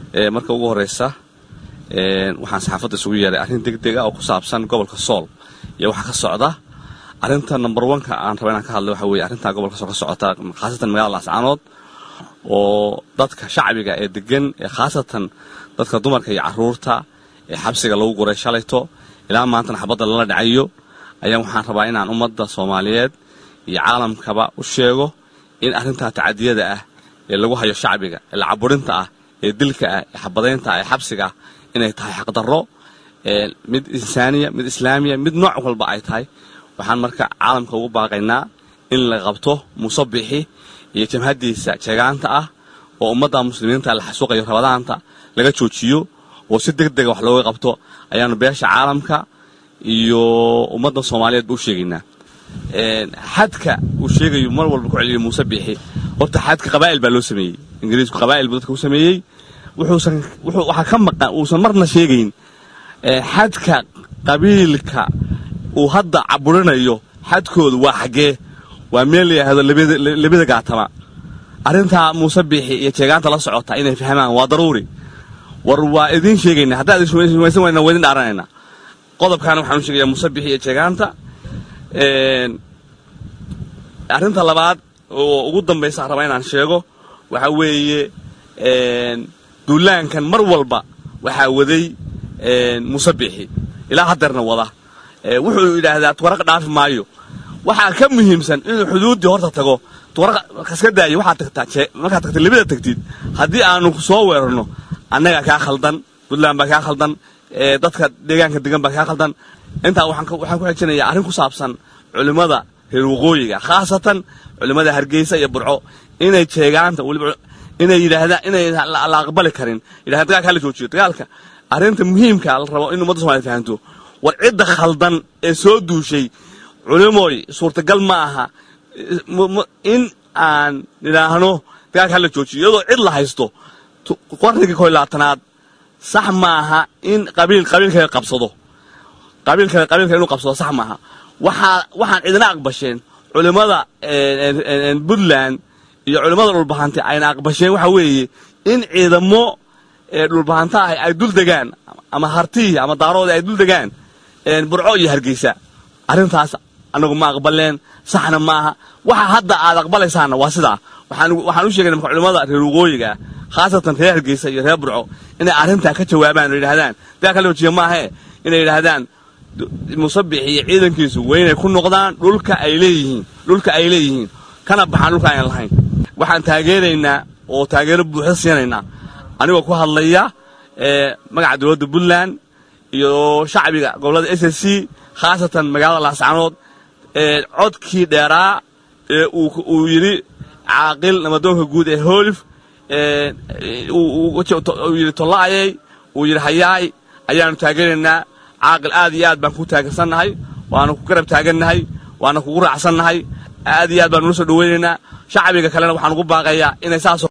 marka ugu horeysa waxaan saxaafadda isugu yeeray arrin degdeg ah oo ku saabsan gobolka sool iyo waxa ka socda arrinta number oneka aan raba inaan ka hadlay waxa weeye arrintaa gobolka sool ka socota khaasatan magaalada laascaanood oo dadka shacbiga ee degan ee khaasatan dadka dumarka iyo caruurta ee xabsiga lagu guray shalayto ilaa maantana xabadda lala dhacayo ayaa waxaan rabaa inaan ummadda soomaaliyeed iyo caalamkaba u sheego in arrintaa tacadiyada ah ee lagu hayo shacbiga ee lacaburinta ah ee dilka ah ee xabadaynta ah ee xabsiga ah inay tahay xaqdarro mid insaaniya mid islaamiya mid nooc walba ay tahay waxaan marka caalamka ugu baaqaynaa in la qabto musabixi iyo jamhadiisa jeegaanta ah oo ummadda muslimiinta la xasuuqayo rabadaanta laga joojiyo oo si deg dega wax looga qabto ayaanu beesha caalamka iyo ummadda soomaaliyeed ba u sheegaynaa xadka uu sheegayo mar walba ku celiyo muuse biixi horta xadka qabaa'il baa loo sameeyey ingiriisku qabaa'il buu dadka u sameeyey wuxuusan wuxuu waxaa ka maqan uusan marna sheegayn xadka qabiilka uu hadda caburinayo xadkoodu waa xaggee waa meel la yidhaahdo labada gaatama arrintaa muuse biixi iyo jeegaanta la socota inay fahmaan waa daruuri war waa idiin sheegaynaa haddaad ismaysan wayna waa idin dhaaranaynaa qodobkaana waxaanu sheegayaa muuse biixi iyo jeegaanta arrinta labaad oo ugu dambaysa raba inaan sheego waxaa weeye duulaankan mar walba waxaa waday muuse biixi ilaa haddeerna wada wuxuu yidhaahdaa tuwaraq dhaafi maayo waxaa ka muhiimsan inuu xuduuddii horta tago tuwaraq kaska daayo waxaad tagtaa markaad tagta libada tagtid haddii aanu soo weerarno annagaa kaa khaldan puntland baa kaa khaldan dadka deegaanka degan baa kaa khaldan intaa waxaan ku xejinayaa arrin ku saabsan culimmada reer waqooyiga khaasatan culimmada hargeysa iyo burco inay jeegaanta weliba inay yidhaahdaan inay la aqbali karin yidhahdan dagaalka hala joojiyo dagaalka arrinta muhiimka la rabo in ummadda somaliyed fahanto war cidda khaldan ee soo duushay culimooy suurtagal ma aha in aan idhaahno dagaalka hala joojiyo iyadoo cid la haysto qarnigii koy labaatanaad sax maaha in qabiil qabiilkale qabsado qabiilkale qabiilkale inuu qabsado sax maaha waxaa waxaan cidina aqbasheen culimmada puntland iyo culimmada dhulbahante ayna aqbasheen waxaa weeye in ciidamo dhulbahanta ah ay dul degaan ama hartihi ama daaroodi ay dul degaan burco iyo hargeysa arrintaas annagu ma aqbaleen saxna maaha waxa hadda aad aqbalaysaanna waa sidaa waxaan u sheegayna marka culimmada reer waqooyiga khaasatan reer hargeysa iyo reer burco inay arrintaa ka jawaabaan oo yidhahdaan dagaalka la wajiya maahee inay yidhaahdaan musabix iyo ciidankiisu waynay ku noqdaan dhulka ay leeyihiin dhulka ay leeyihiin kana baxaan dhulka aynan lahayn waxaan taageeraynaa oo taageero buuxda siinaynaa anigoo ku hadlaya magaca dowladda puntland iyo shacbiga gobollada s s c khaasatan magaalada laascaanood codkii dheeraa ee uu yidhi caaqil namadoonka guud ee hoolif uu yidhi tollaayay uu yidhi hayaay ayaanu taageeraynaa caaqil aad iyo aad baan ku taagansannahay waana ku garab taagannahay waana kugu raacsannahay aad iyo aad baan nula soo dhawaynaynaa shacbiga kalena waxaan ugu baaqayaa inay saas